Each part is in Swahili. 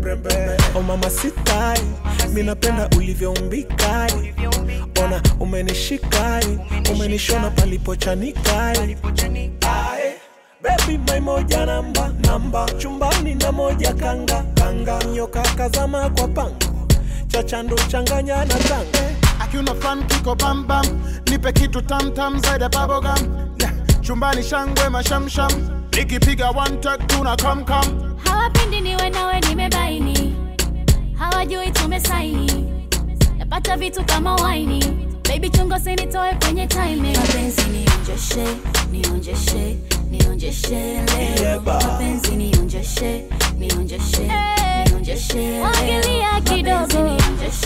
mrembe o mama sitai mi napenda ulivyoumbikae ona umenishikae umenishona palipochanikai Ae, Baby my moja namba namba chumbani na moja kanga kanga nyoka kazama kwa pango chachandu changanya na tanga akiuna fan kiko bam bam nipe kitu tam tam zaidi ya bubblegum yeah. chumbani shangwe mashamsham nikipiga one tag tuna kam kam hawapendi niwe nawe nimebaini hawajui tumesaini napata vitu kama waini baby chungo sinitoe kwenye timing mapenzi nionjeshe nionjeshe nionjeshe leo Yeba. mapenzi nionjeshe nionjeshe nionjeshe wagilia kidogo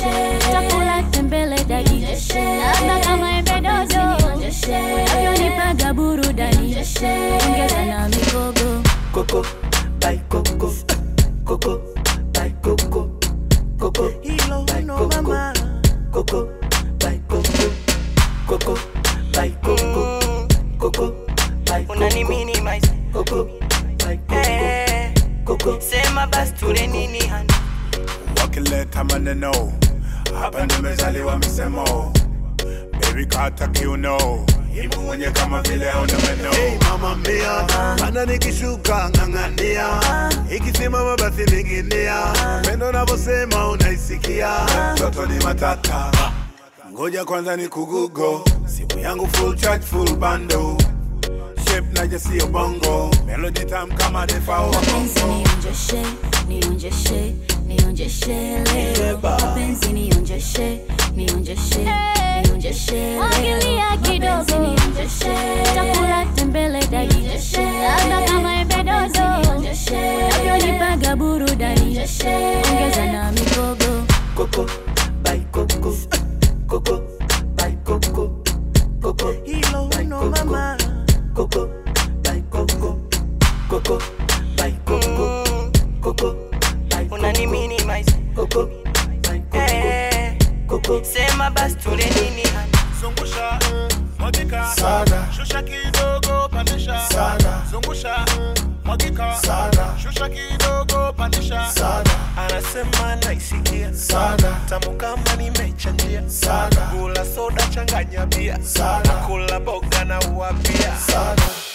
chakula tembele dadi labda kama embe dodo navyonipaga burudani ongeza na mikogo Coco, by Coco, Coco, by Coco, Coco, Hilo by no Coco, mama. Coco, by Coco, Coco, by Coco, Coco, by unani Coco, minimize Coco, by Coco, eh, Coco. sema basi tule nini hani wakileta maneno hapa nimezaliwa misemo baby kata kiuno imu mwenye kama vile hauna meno Hey mama mia, mana nikishuka ng'ang'ania, ikisimama basi ninginia, pendo navyosema unaisikia, mtoto ni matata ngoja kwanza ni kugugo simu yangu full charge full bando shape naje sio bongo melody tam kama defao mapenzi nionjeshe nionjeshe nionjeshe leo mapenzi nionjeshe nionjeshe nionjeshe wagilia kidogo nionjeshe chakula tembele dadi labda kama embe dodo navyonipaga burudani ongeza na mikogo Coco, by Coco, Coco, by Coco, Coco, hilo by no Coco, mama Coco, by Coco, Coco, by Coco, Coco, by unani Coco, minimize Coco, by Coco, eh, Coco. sema basi tule nini hani zungusha mwagika Saga. shusha kidogo pandisha Saga. zungusha mwagika Saga. shusha kidogo pandisha saga, anasema naisikia saga, tamu kama nimechanjia saga, kula soda changanya bia Saga. kula boga na uapia saga.